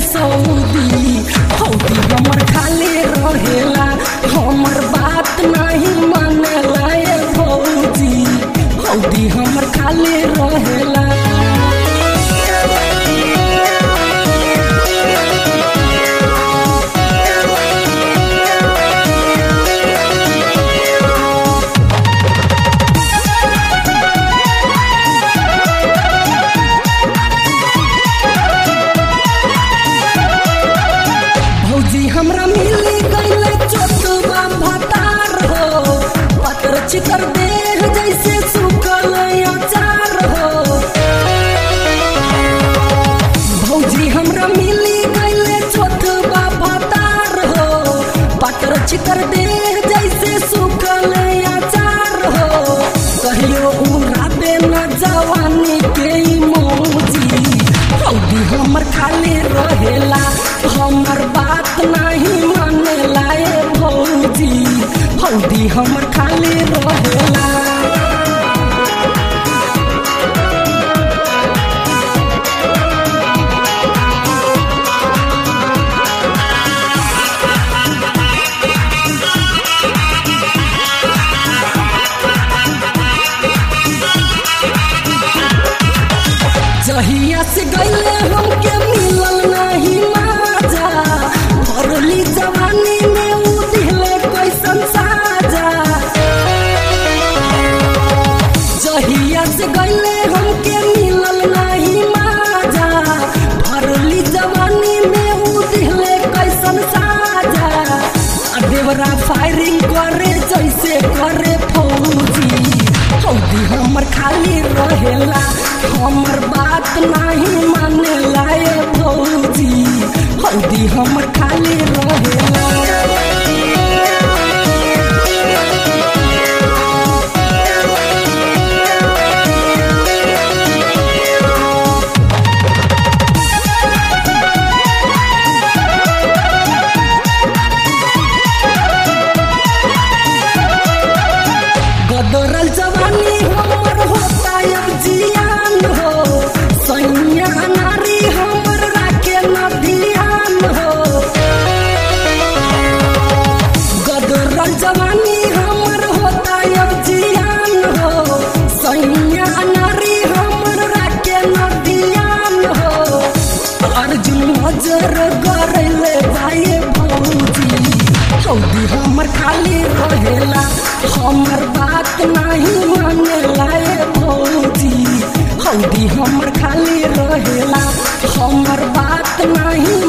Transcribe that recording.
Saudi हौदी हमर खाली रहेला हमर बात नहीं मानेला ए भौजी हौदी हमर खाली रहेला भौजी हमरा मिली गईले चोटवा भतार हो पतर चितर देह जैसे सुखल अचार हो भौजी हमरा मिली गईले चोटवा भतार हो पतर चितर देह जैसे सुखल अचार हो कहियो उड़ाबे न जवानी के ई मौजी हौदी हमर खाली रहेला हमर बात नहीं मानेला ए भौजी हौदी हमर खाली रहेला जहिया से गईले हमके मिलल नहीं माजा भरली जवानी में उ दिले कैसन साजा जहिया से गईले हमके मिलल नहीं माजा भरली जवानी में उ दिले कैसन साजा आ देवरा फायरिंग करे जैसे करे फौजी हौदी हमर खाली रहेला हमर बात नहीं मानेला ए भौजी हौदी हमर खाली रहेला गदरल जवानी हमर होता अब जियान हो सैया नारी हमर राखे न ध्यान हो गदरल जवानी हमर होता अब जियान हो सैया नारी हमर राखे न ध्यान हो अर्जुन नजर करले भाई भौजी हौदी हमर खाली रहेला हमर बात नहीं मानेला ए भौजी हौदी हमर खाली रहेला हमर बात नहीं